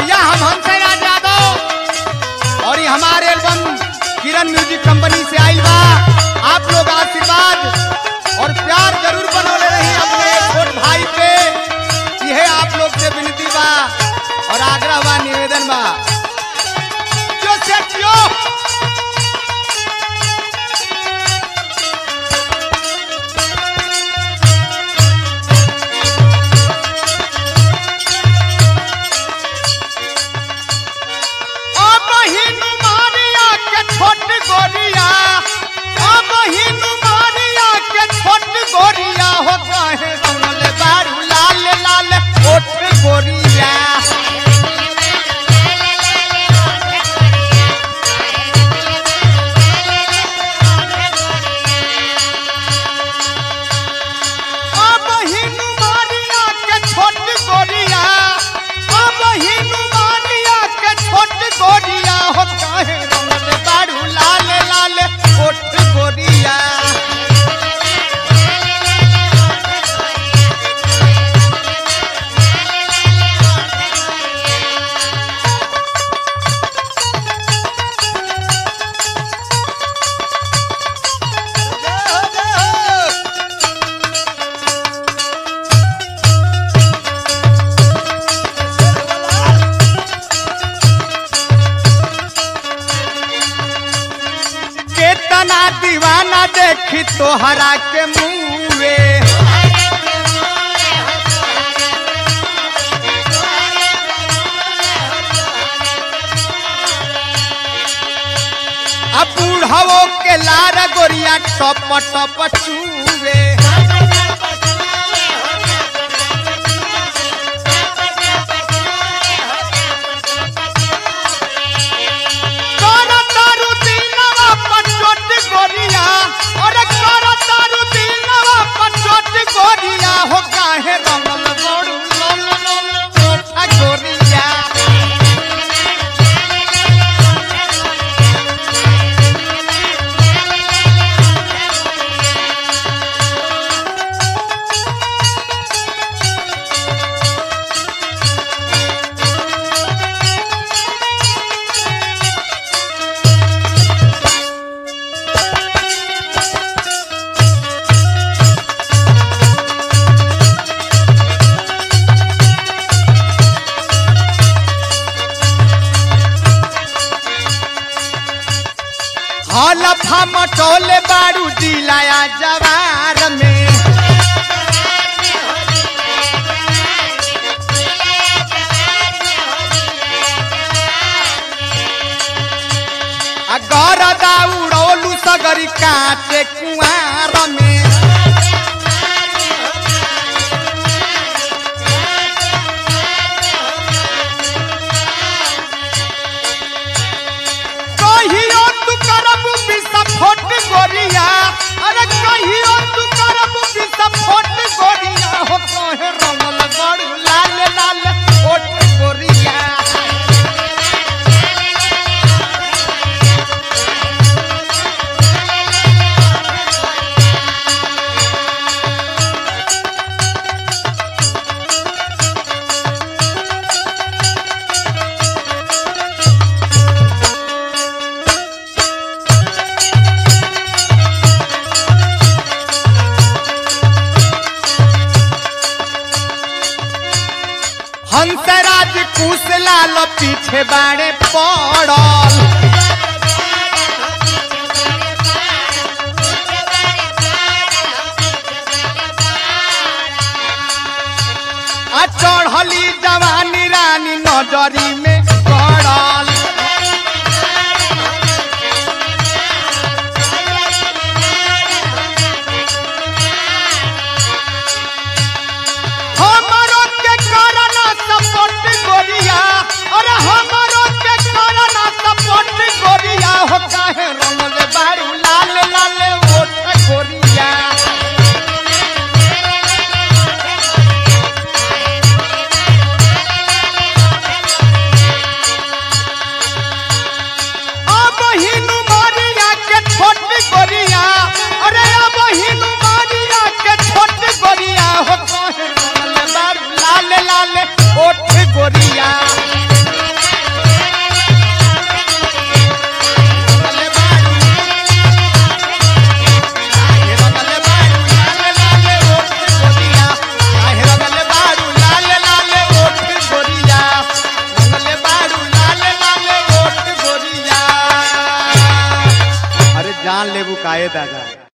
भैया हम हमसे राज यादव और ये हमारे एल्बम किरण म्यूजिक कंपनी से आई बा आप लोग आशीर्वाद और प्यार जरूर बनौले रही अपने छोट भाई पे यह आप लोग से विनती बा और आग्रह बा निवेदन बा जो से जो ओ बहिनु मारिया के छोट गोरिया ओ बहिनु मारिया के छोट गोरिया हो काहे सुनल बारू लाल लाल ओठ गोरिया ओ बहिनु मारिया के छोट गोरिया ओ बहिनु मारिया के छोट गोरिया हो काहे सुनल बारू लाल लाल ओठ गोरिया केतना दीवाना देखी तोहरा के मुँहे अब बूढ़वो के लार गोरिया टप टप चूवे कर तारू दीनवा पचोट गोरिया अरे कर तारू दीनवा पचोट गोरिया हो काहे रंगल बड़ू लल लल ओठा गोरिया हलफा मटोले बारू दिलाया जवार में आ गरदा उड़ौलू सगरी काटे कुआर में कहियो तू करबू विस्फोट गोरिया अरे कहियो तू करबू विस्फोट गोरिया हो कहे रंगल गड़ू लाल लाल ओट गोरिया हंसराज कुश लाल पीछे बाड़े पड़ल आ चढ़ली जवानी रानी नजरी में गड़ल हमरो के करना सपोर्ट गोरिया अरे हमरो के करना सपोर्ट गोरिया हो काहे रंगल बारू लाल लाल ओठ गोरिया अब हिनु मारिया के छोट गोरिया अरे अब हिनु मारिया के छोट गोरिया हो काहे रंगल बारू लाल लाल ओठ गोरिया जान लेबू काहे दादा